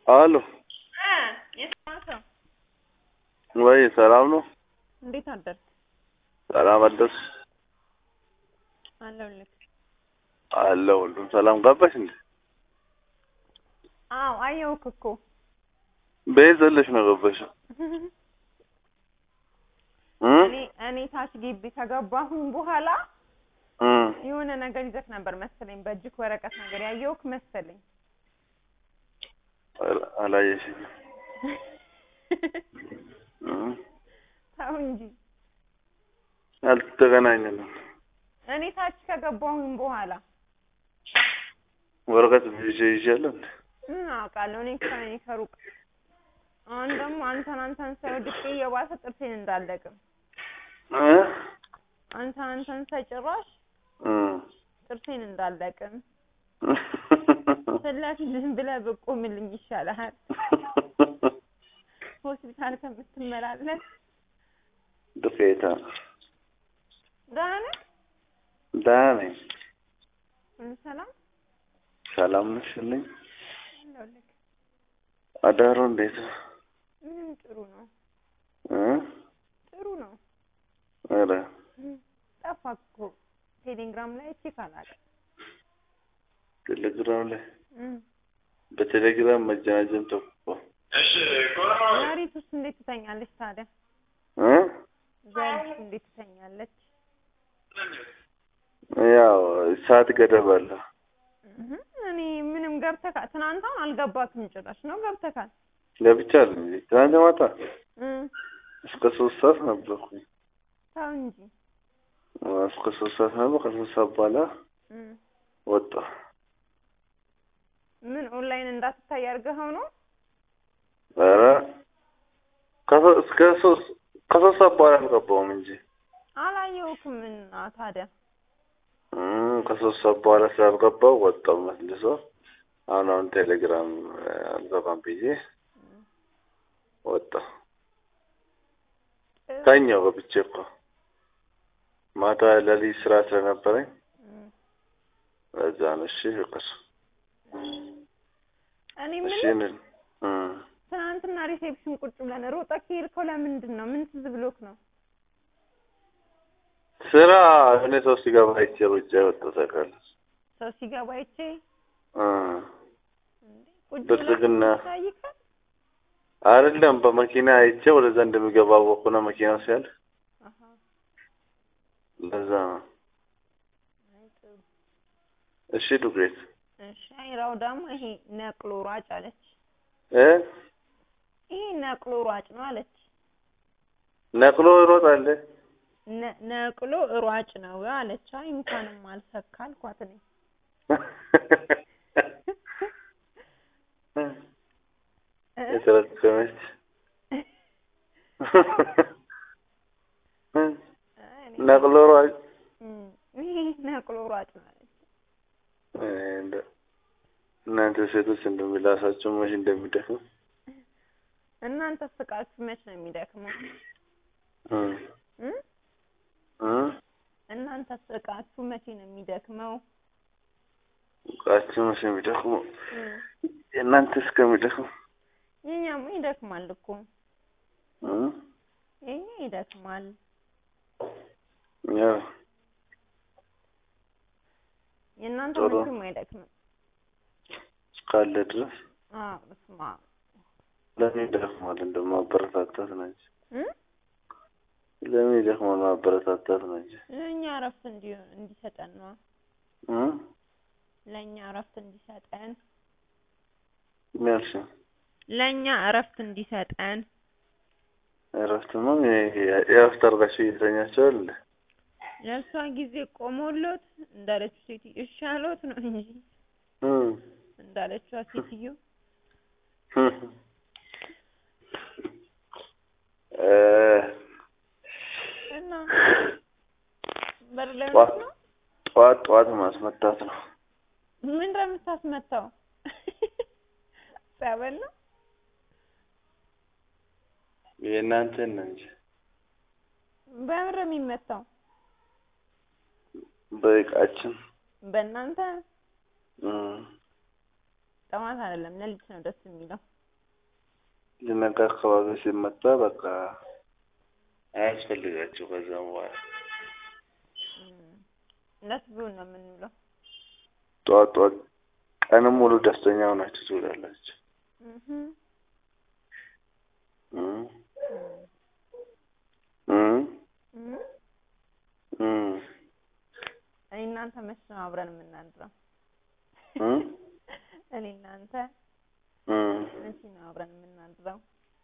አሎ የሰው ወይ ሰላም ነው? እንዴት አደርክ? ሰላም አደርስ አለሁልህ። አለ ሁሉም ሰላም ገባሽ እንዴ? አዎ አየሁህ እኮ ቤት ዘለሽ ነው ገባሽው? እኔ እኔ ታች ግቢ ከገባሁኝ በኋላ እም የሆነ ነገር ይዘህ ነበር መሰለኝ፣ በእጅክ ወረቀት ነገር ያየሁህ መሰለኝ። አላ- አላየሽኝም። እም ተው እንጂ አልተገናኘንም። እኔ ታች ከገባሁኝ በኋላ ወረቀት ይዤ ይዣለሁ እንዴ? ምን አውቃለሁ እኔ ከእኔ ከሩቅ አሁን ደግሞ አንተን አንተን ሳይወድቅ እየባሰ ጥርሴን እንዳለቅም እ አንተን አንተን ሳይጭራሽ እም ጥርሴን እንዳለቅም ፊት ለፊት ዝም ብለህ ብቆምልኝ ይሻልሃል። ሆስፒታል ከምትመላለስ ዱቄታ ደህና ነህ? ደህና ነኝ። ሁሉ ሰላም ሰላም ነሽልኝ? አለሁልህ። አዳሩ እንዴት ነው? ምንም ጥሩ ነው፣ እ ጥሩ ነው። ኧረ ጠፋህ እኮ ቴሌግራም ላይ ቼክ አላውቅም። ቴሌግራም ላይ እም። በቴሌግራም መጀናጀን ተቆ ዘሪት ውስጥ እንዴት ትተኛለች ታዲያ? እ ዘሪት እንዴት ትተኛለች? ያው ሰዓት ገደብ አለ። እህ እኔ ምንም ገብተካል። ትናንታን አልገባክም ጭራሽ ነው ገብተካል። ገብቻለሁ እንጂ ትናንት ማታ እም እስከ ሶስት ሰዓት ነበርኩኝ። ተው እንጂ እስከ ሶስት ሰዓት ነበር። ከሶስት ሰዓት በኋላ እም ወጣሁ። ምን ኦንላይን እንዳትታይ አድርገኸው ነው? ኧረ ከሶ- እስከ ሶስት ከሶስት ሰዓት በኋላ አልገባሁም እንጂ አላየሁክም እና ታዲያ እም ከሶስት ሰዓት በኋላ ስላልገባሁ ወጣሁ መልሶ። አሁን አሁን ቴሌግራም አልገባም ብዬ ወጣሁ። ተኛሁ ገብቼ እኮ ማታ ለሊት ስራ ስለነበረኝ እም በዛ ነው። እሺ ፍቅር እኔ እሺ ምን እንል እም ትናንትና ሪሴፕሽን ቁጭ ብለን ሮጠህ ከሄድከው ለምንድን ነው? ምን ትዝ ብሎክ ነው? ስራ እኔ ሰው ሲገባ አይቼ ሩጫ የወጣሁ ታውቃለች። ሰው ሲገባ አይቼ እ እንዴ ቁጭ ብልጽግና ብለህ ታይካል። አይደለም በመኪና አይቼ ወደዛ እንደሚገባ አወኩና መኪናው ሲያልፍ አሃ ለዛ ነው። አይ ጥሩ እሺ ዱቄት እሺ። አይራው ደግሞ ይሄ ነቅሎ ሯጭ አለች። እ ይሄ ነቅሎ ሯጭ ነው አለች። ነቅሎ ይሮጣል። ነ- ነቅሎ ሯጭ ነው አለች። አይ እንኳንም አልሰካ አልኳት እኔ እ? የተረገመች አይ እኔ ነቅሎ ሯጭ እም ይሄ ነቅሎ ሯጭ ነው አለች። እ እንደ- እናንተ ሴቶች እንደሚላሳቸው መቼ እንደሚደክም እናንተ ስቃችሁ መች ነው የሚደክመው? እ እ? እ እናንተ ስቃችሁ መቼ ነው የሚደክመው? ቃችሁ መቼ የሚደክመው እ የእናንተ እስከሚደክም የኛማ ይደክማል እኮ እ የኛ ይደክማል። ያው የእናንተ ጥሩ። መቼም አይደክምም። እስካለ ድረስ አዎ እስማ ለምን ይደክማል? እንደው ማበረታታት ነው እንጂ እ ለምን ይደክማል? ማበረታታት ነው እንጂ ለእኛ እረፍት እንዲ እንዲሰጠን ነው። እ ለእኛ እረፍት እንዲሰጠን ምን ያልሽኝ? ለእኛ እረፍት እንዲሰጠን እረፍትማ የእረፍት አድርጋችሁ እየተኛችሁ አይደል? ለእሷ ጊዜ ቆሞሎት እንዳለችው ሴትዮ እሺ አሎት ነው እንጂ እ እንዳለችዋ ሴትዮ እ እና በር ላይ ጠዋት ሆነሽ ነው ጠዋት ጠዋት ማስመታት ነው። ምን እንደምታስመታው ጸበል ነው የእናንተን ነው እንጂ በምር የሚመታው በእቃችን በእናንተ እም ጠዋት አይደለም ሌሊት ነው ደስ የሚለው ሊነጋ አካባቢ ሲመጣ በቃ አያስፈልጋቸው ከዛም በኋላ እም፣ እንደሱ ቢሆን ነው የምንውለው። ጠዋት ጠዋት ቀንም ሙሉ ደስተኛ ሆናችሁ ትውላላችሁ። እህ እም እም እም እም እም እኔ እናንተ መች ነው አብረን የምናድረው? እም እኔ እናንተ እም መቼ ነው አብረን የምናድረው?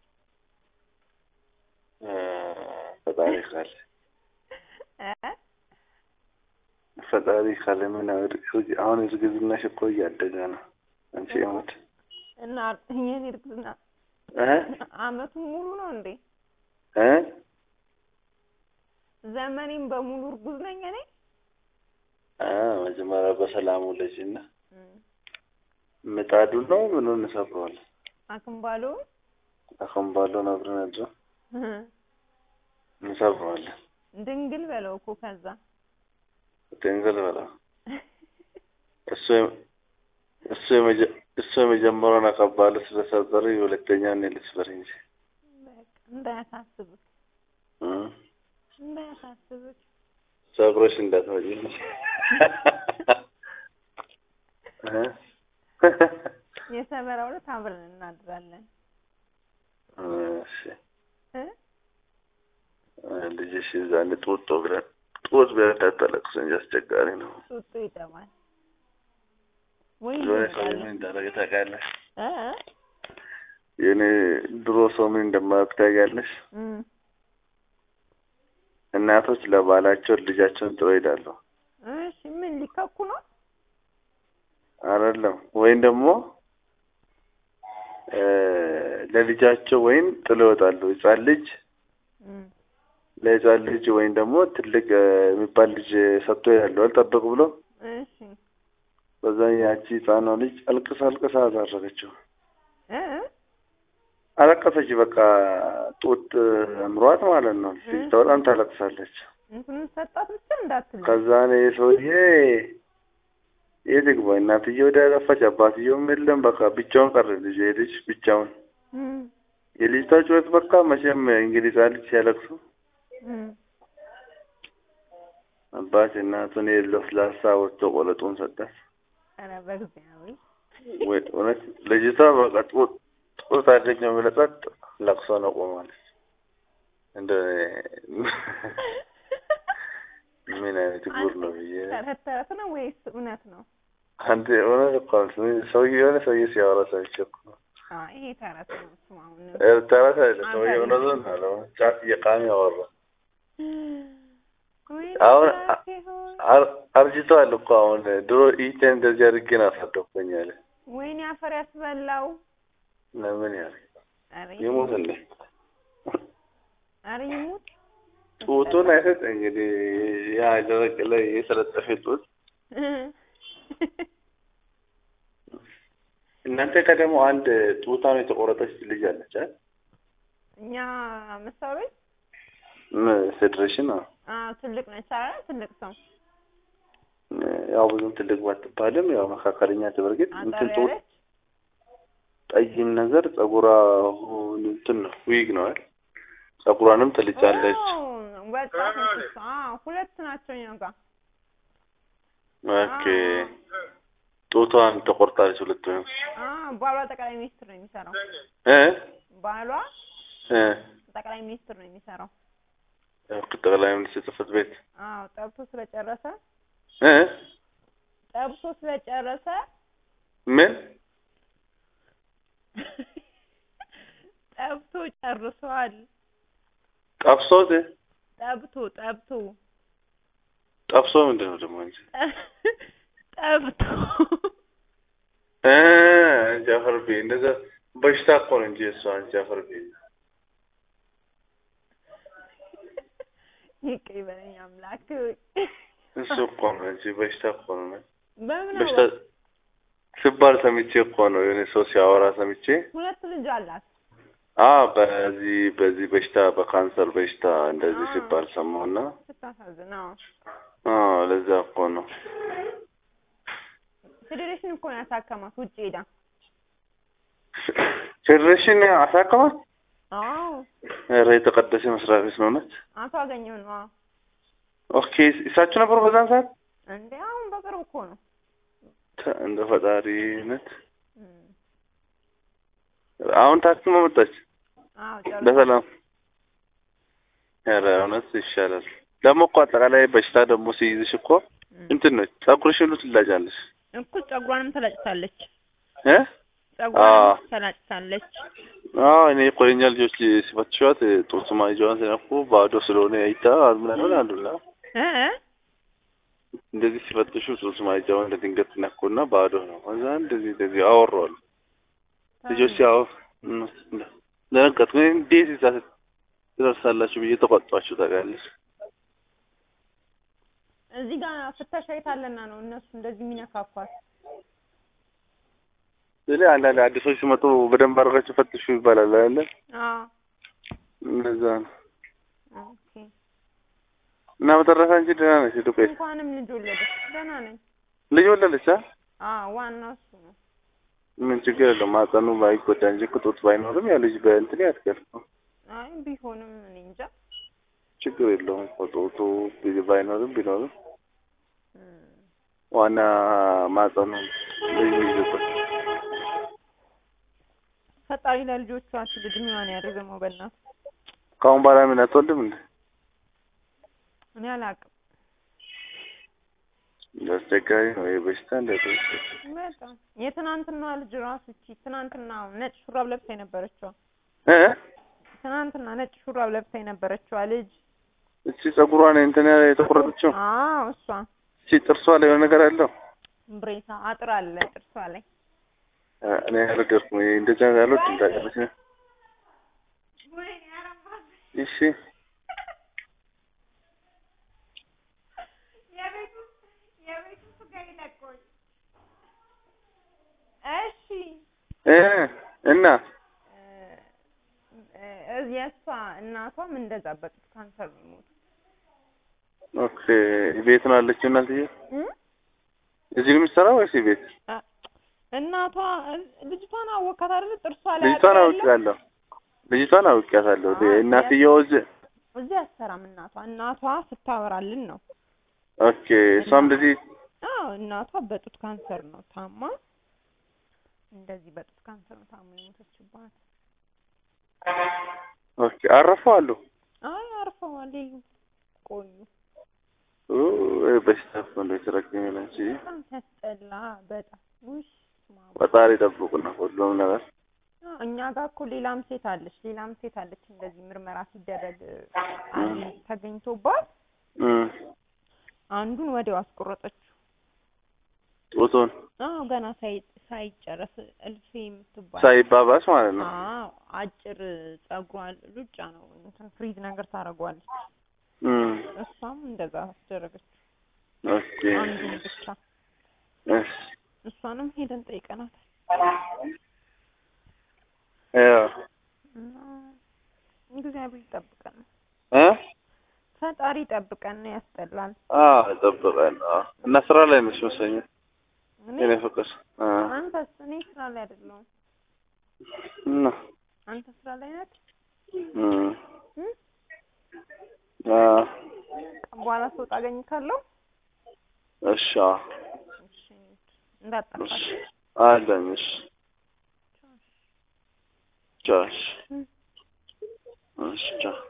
እ ፈጣሪ ካለ እ ፈጣሪ ካለ ምን አሁን አሁን እርግዝናሽ እኮ እያደገ ነው። አንቺ የሞት እና የኔ እርግዝና እ አመቱን ሙሉ ነው እንዴ? እ ዘመኔን በሙሉ እርጉዝ ነኝ እኔ? አ መጀመሪያ በሰላሙ ልጅና እም፣ ምጣዱ ነው ምኑን እንሰብረዋለን። አክምባሎ አከምባሎን አብረን አድሮ እህ፣ እንሰብረዋለን። ድንግል በለው እኮ ከዛ ድንግል በላ እሱ እሱ የመጀ እሱ የመጀመሪያውን አቀባሉ ስለሰበረ የሁለተኛውን እኔ ልስበር እንጂ በቃ እንዳያሳስብህ እ እንዳያሳስብህ ሰብሮሽ እንዳትመጪ እንጂ እ የሰመራ ሁለት አብረን እናድራለን እሺ እ ልጅሽ ዛኔ ጡጦ ብለን ጡት ብለን እንዳታለቅስ እንጂ አስቸጋሪ ነው። ጡጦ ይጠባል ወይ የሆነ ሰው ይመጣል ምን እንዳደረገ ታውቂያለሽ? እ የኔ ድሮ ሰው ምን እንደማያውቅ ታውቂያለሽ? እም እናቶች ለባላቸው ልጃቸውን ጥለው ይሄዳሉ። እሺ ምን ሊከኩ ነው? አይደለም ወይም ደግሞ እ ለልጃቸው ወይም ጥለው ይወጣሉ። ህጻን ልጅ እም ለህጻን ልጅ ወይም ደግሞ ትልቅ እ የሚባል ልጅ ሰጥቶ ይሄዳሉ አልጠበቅ ብሎ እሺ በዛ ያቺ ህጻኗ ልጅ አልቅሳ አልቅሳ አሳረገችው። እ አለቀሰች። በቃ ጡት አምሯት ማለት ነው። ልጅቷ በጣም ታለቅሳለች። እንትኑን ሰጣት ብቻ እንዳትል ከዛ ነው ሰውዬ የት ይግባ እናትዬ ወደ ጠፋች፣ አባትየውም የለም። በቃ ብቻውን ቀረ ልጅ የልጅ ብቻውን እም የልጅቷ ጩኸት በቃ መቼም እንግዲህ ህጻን ልጅ ሲያለቅሱ እም አባት እናቱን የለው ስላሳ ወጥቶ ቆለጡን ሰጣት። ኧረ በእግዚአብሔር ወይ እውነት ልጅቷ በቃ ጡት ጡት አገኘው ብለህ ጸጥ ለቅሶ ነው ቆማለች። እንደ ምን አይነት ጉር ነው ብዬ ተረት ተረት ነው ወይስ እውነት ነው? አንተ እውነት እኮ ነው። ሰውዬ የሆነ ሰውዬ ሲያወራ ሰምቼ እኮ ነው። አይ ይሄ ተረት ነው። እሱማ አሁን ኤርትራ አይደለ ሰውዬ እውነቱን ነው አለው። ጫት እየቃሚ ያወራ ወይኔ አሁን እናቴ ሆይ አር- አርጅተዋል እኮ አሁን። ድሮ ኢቴን እንደዚህ አድርጌ ነው አሳደግኩኝ አለ። ወይኔ አፈር ያስበላው። ለምን ያለ ኧረ ይሙት እንዴ ኧረ ይሙት። ጡቱን አይሰጥ እንግዲህ ያ ደረቅ ላይ የሰለጠፈ ጡት እናንተ ከደግሞ አንድ ጡታን የተቆረጠች ልጅ አለች አይደል? እኛ መስሪያ ቤት ም- ፌዴሬሽን ነው አዎ ትልቅ ነች አይደል? ትልቅ ሰው ያው ብዙም ትልቅ ባትባልም ያው መካከለኛ ትበርግጥ አጠር እንትን ጡት ያለች ጠይም ነገር ጸጉሯ እንትን ነው ዊግ ነው አይደል? ጸጉሯንም ትልጫለች። ኦ፣ ወጣት ነች እሷ። አዎ ሁለት ናቸው እኛ ጋር። ኦኬ ጡቷን ተቆርጣለች ሁለቱንም አዎ ባሏ ጠቅላይ ሚኒስትር ነው የሚሰራው። እ ባሏ እ ጠቅላይ ሚኒስትር ነው የሚሰራው። ጠቅላይ ሚኒስትር ጽሕፈት ቤት አዎ ጠብቶ ስለጨረሰ እ ጠብቶ ስለጨረሰ ምን ጠብቶ ጨርሷል። ጠብሶት ጠብቶ ጠብቶ ጠብሶ ምንድን ነው ደግሞ እንጂ ጠብቶ እ ጃፈር ቤ እንደዛ በሽታ እኮ ነው እንጂ እሷ ጃፈር ቤ ይቅር ይበለኝ አምላክ። እሱ እኮ ነው እንጂ በሽታ እኮ ነው በምን በሽታ አወቅ? ሲባል ሰምቼ እኮ ነው የሆነ ሰው ሲያወራ ሰምቼ ሁለት ልጅ አላት። አ በዚህ በዚህ በሽታ በካንሰር በሽታ እንደዚህ አዎ። ሲባል ሰማሁና ስታሳዝን። አዎ አዎ ለዛ እኮ ነው ፌዴሬሽን እኮ ነው ያሳከማት ውጭ ሄዳ። ፌዴሬሽን አሳከማት። አዎ ኧረ የተቀደሰ መስሪያ ቤት ነው እውነት። አቶ አገኘሁ ነው። አዎ ኦኬ እሳቸው ነበሩ በዛን ሰዓት። እንዴ አሁን በቅርብ እኮ ነው። ተ- እንደ ፈጣሪነት እም። አሁን ታክማ መጣች አዎ ጨርሶ በሰላም። ኧረ እውነት ይሻላል። ደግሞ እኮ አጠቃላይ በሽታ ደግሞ ሲይዝሽ እኮ እም። እንትን ነው ጸጉርሽ ሁሉ ትላጫለሽ እኮ ጸጉሯንም ተላጭታለች። እ ጸጉሯንም ተላጭታለች። አዎ እኔ እኮ የእኛ ልጆች ሲፈትሿት ጡት ማይጃዋን ሲነኩ ባዶ ስለሆነ አይታ ምናምን አሉና እ እ እንደዚህ ሲፈትሹ ጡት ማይጃዋን እንደ ድንገት ነኩና ባዶ ነው። ከዛ እንደዚህ እንደዚህ አወራዋሉ ልጆች ሲያወሩ ደነገጥኩ። እኔ እንዴት እዛ ትደርሳላችሁ ብዬ ተቆጧችሁ ታውቃለች። እዚህ ጋር ፍተሻ የታለና ነው እነሱ እንደዚህ የሚነካኳት። ስለዚህ አንዳንድ አዲሶች ሲመጡ በደንብ አድርጋችሁ ፈትሹ ይባላል አይደለ? አዎ እንደዛ ነው። ኦኬ። እና በተረፈ አንቺ ደህና ነሽ? ዱቄት እንኳንም ልጅ ወለደች። ደህና ነኝ። ልጅ ወለደች? አ አዎ ዋናው እሱ ነው። ምን ችግር የለውም። ማጸኑ ባይጎዳ እንጂ እኮ ጡት ባይኖርም ያ ልጅ በእንትን ያድጋል። አይ ቢሆንም እኔ እንጃ። ችግር የለውም እኮ ጡቱ ቢ- ባይኖርም ቢኖርም እም። ዋና ማጸኑ ልጅ የሚይዝበት ፈጣሪ ለልጆቿ ሲል እድሜዋን ያርዝመው በእናት ከአሁን በኋላ ምን አትወልድም እንዴ? እኔ አላውቅም። አስቸጋሪ ነው ይሄ በሽታ እንደ በጣም የትናንትናዋ ልጅ ራሱ እቺ ትናንትና ነጭ ሹራብ ለብሳ የነበረችዋ እ ትናንትና ነጭ ሹራብ ለብሳ የነበረችዋ ልጅ እቺ ጸጉሯን እንትን የተቆረጠችው አዎ እሷ እቺ ጥርሷ ላይ የሆነ ነገር አለው። ብሬሳ አጥር አለ ጥርሷ ላይ እ እኔ አልወደድኩም። ይሄ እንደዛ ያሉት እንዳቀለች ነው። እሺ እሺ እ እና እ የእሷ እናቷም እንደዛ በጡት ካንሰር ነው የሞቱት ኦኬ ቤት ነው ያለችው እናትዬ? እ እዚህ ነው የምትሰራው ወይስ ቤት? አ- እናቷ ልጅቷን አወካት አይደል ጥርሷ ላይ ልጅቷን አጥር ያለው? አውቄያለሁ። ልጅቷን አውቄያታለሁ። አዎ፣ እናትየው እዚህ እዚህ አትሰራም እናቷ እናቷ ስታወራልን ነው ኦኬ እሷም እንደዚህ አዎ እናቷ በጡት ካንሰር ነው ታማ እንደዚህ በጡት ካንሰር ነው ታማ የሞተችባት ኦኬ አረፉ አሉ። አይ አርፈዋል የሉ ቆዩ ኡ በሽታ እኮ እንደው የተረገመ ነው እንጂ በጣም ሲያስጠላ በጣም ውሽ ማማ ፈጣሪ ይጠብቁና ሁሉም ነገር አዎ፣ እኛ ጋር እኮ ሌላም ሴት አለች ሌላም ሴት አለች እንደዚህ ምርመራ ሲደረግ አንድ ተገኝቶባት እም አንዱን ወዲያው አስቆረጠችው ጡቱን አዎ ገና ሳይ ሳይጨረስ እልፌ የምትባል ሳይባባስ ማለት ነው። አዎ አጭር ጸጉሯ ሉጫ ነው እንትን ፍሪዝ ነገር ታደርገዋለች እም እሷም እንደዛ አስደረገችው ኦኬ አንዱን ብቻ እሺ እሷንም ሄደን ጠይቀናታል ያው እና እግዚአብሔር ይጠብቀን እ ፈጣሪ ይጠብቀን ያስጠላል አዎ ይጠብቀን። አዎ እና ስራ ላይ ነሽ መሰለኝ እኔ የኔ ፍቅር እ አንተስ እኔ ስራ ላይ አይደለሁም እና አንተ ስራ ላይ ነህ እም እ? አዎ በኋላ ስወጣ አገኝካለሁ እሺ አዎ እሺ እንዳጠፋት እሺ አለኝ እሺ ቻው እሺ እ? እሺ ቻው